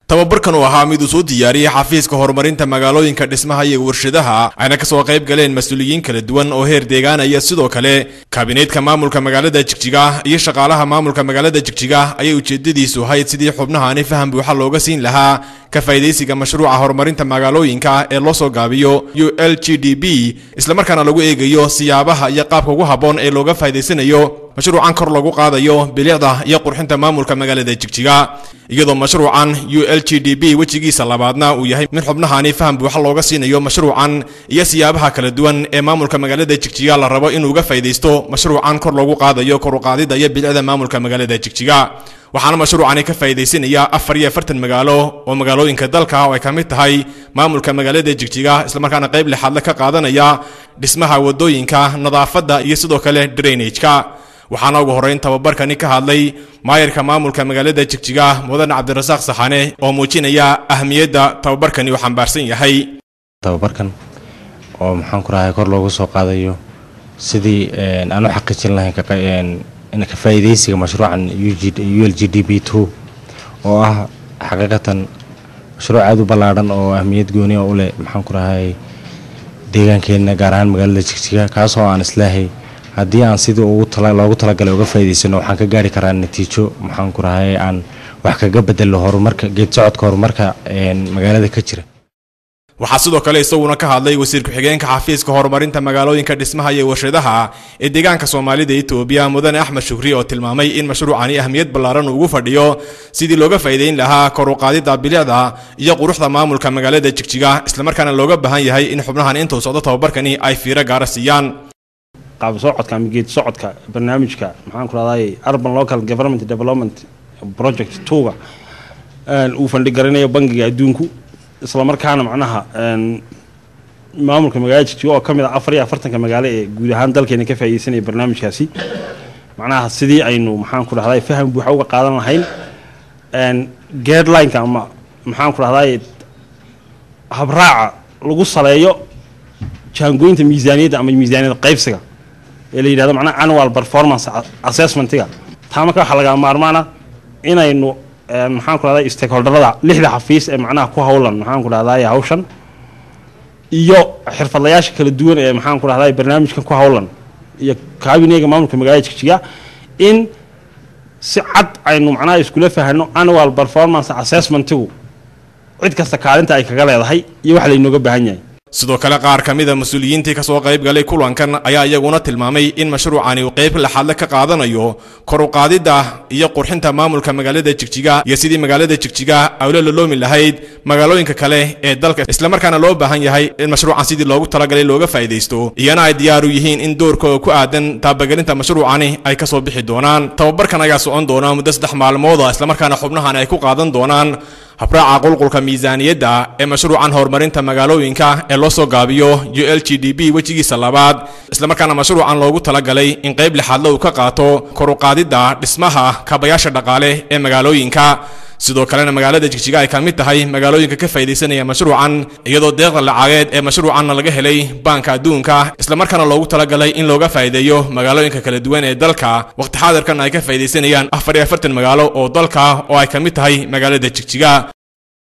tababarkan uu ahaa mid uu soo diyaariyey xafiiska horumarinta magaalooyinka dhismaha iyo warshadaha ayna kasoo qayb galeen mas-uuliyiin kala duwan oo heer deegaanaya sidoo kale kaabineedka maamulka magaalada jigjiga iyo shaqaalaha maamulka magaalada jigjiga ayay ujeedadiisu ahayd sidii xubnahaani faham buuxa looga siin lahaa ka faa'idaysiga mashruuca horumarinta magaalooyinka ee loo soo gaabiyo u l g d b islamarkaana lagu eegayo siyaabaha iyo qaabka ugu habboon ee looga faa'idaysanayo mashruucan kor lagu qaadayo bilicda iyo qurxinta maamulka magaalada jigjiga iyadoo mashruucan u l g d b wejigiisa labaadna uu yahay mid xubnahaani faham buuxa looga siinayo mashruucan iyo siyaabaha kala duwan ee maamulka magaalada jigjiga la rabo inuu uga faa'idaysto mashruucan kor lagu qaadayo kor u qaadida iyo bilicda maamulka magaalada jigjiga waxaana mashruucani ka faa'idaysanaya afar iyo afartan magaalo oo magaalooyinka dalka oo ay ka mid tahay maamulka magaalada jigjiga islamarkaana qayb lixaadle ka qaadanaya dhismaha wadooyinka nadaafadda iyo sidoo kale drainage-ka waxaana ugu horrayn tababarkani ka hadlay maayarka maamulka magaalada jigjiga mudan cabdirasaaq saxane oo muujinaya ahmiyadda tababarkani uu xambaarsan yahay tababarkan oo maxaan ku rahay kor loogu soo qaadayo sidii aan u xaqiijin lahayn ka faa'iidaysiga mashruucan u l g d b two oo ah xaqiiqatan mashruuc aada u ballaadhan oo ahmiyad gooni u leh maxaan ku rahay deegaankeenna gaar ahaan magaalada jigjiga kaasoo aan islaahay haddii aan sidii loogu talagalay uga faa'idaysano waxaan ka gaari karaa natiijo maxaan ku rahay aan wax kaga bedelo horumarka geed socodka horumarka magaalada ka jira waxaa sidoo kale isaguna ka hadlay wasiir ku-xigeenka xafiiska horumarinta magaalooyinka dhismaha iyo warshadaha ee deegaanka soomaalida etoobiya mudane axmed shukri oo tilmaamay in mashruucani ahmiyad ballaaran ugu fadhiyo sidii looga faa'iidayn lahaa kor u qaadida bilicda iyo quruxda maamulka magaalada jigjiga islamarkaana looga baahan yahay in xubnahan intuu socdo tababarkani ay fiiro gaara siiyaan qaab socodka ama geed socodka barnaamijka maxaan ku rahday urban local government development project twoga uu fandhigaranayo bangiga adduunku islamarkaana macnaha maamulka magaalada jigjiga oo ka mid ah afar iyo afartanka magaalo ee guud ahaan dalkeena ka faa'iidaysanaya barnaamijkaasi macnaha sidii aynu maxaan ku rahday faham buuxa uga qaadan lahayn guidelineka ama maxaan ku rahday habraaca lagu saleeyo jaangooyinta miisaaniyadda ama miisaaniyada qaybsiga ee la yidhahdo macnaha annual performance assessmentiga taa marka waxaa lagaa maarmaana inaynu maxaan ku rahday stakeholderada lixda xafiis ee macnaha ku howlan maxaan ku rahday hawshan iyo xirfadlayaasha kala duwan ee maxaan ku rahday barnaamijkan ku howlan iyo kaabineyga maamulka magaalada jigjiga in si cad aynu macnaha iskula fahano annual performance assessmentigu cid kasta kaalinta ay kaga leedahay iyo wax laynooga baahan yahay sidoo kale qaar ka mida mas-uuliyiintii kasoo qayb galay kulankan ayaa iyaguna tilmaamay in mashruucani uu qayb laxaadle ka qaadanayo kor u qaadidda iyo qurxinta maamulka magaalada jigjiga iyo sidii magaalada jigjiga awlo laloomi lahayd magaalooyinka kale ee dalka islamarkaana loo baahan yahay in mashruucan sidii loogu talagalay looga faa'idaysto iyana ay diyaaru yihiin in doorkooda ku aadan taabagelinta mashruucani ay kasoo bixi doonaan tababarkan ayaa socon doona muddo saddex maalmooda islamarkaana xubnahan ay ku qaadan doonaan habraaca qulqulka miisaaniyadda ee mashruucan horumarinta magaalooyinka ee loo soo gaabiyo u l g d b wejigiisa labaad islamarkaana mashruucan loogu talagalay in qayb lixaadle uu ka qaato kor u qaadidda dhismaha kaabayaasha dhaqaale ee magaalooyinka sidoo kalena magaalada jigjiga ay ka mid tahay magaalooyinka ka faa'idaysanaya mashruucan iyadoo deeqda lacageed ee mashruucanna laga helay baanka adduunka islamarkaana loogu talagalay in looga faa'iideeyo magaalooyinka kala duwan ee dalka waqti xaadirkan ay ka faa'idaysanayaan afar iyo afartan magaalo oo dalka oo ay ka mid tahay magaalada jigjiga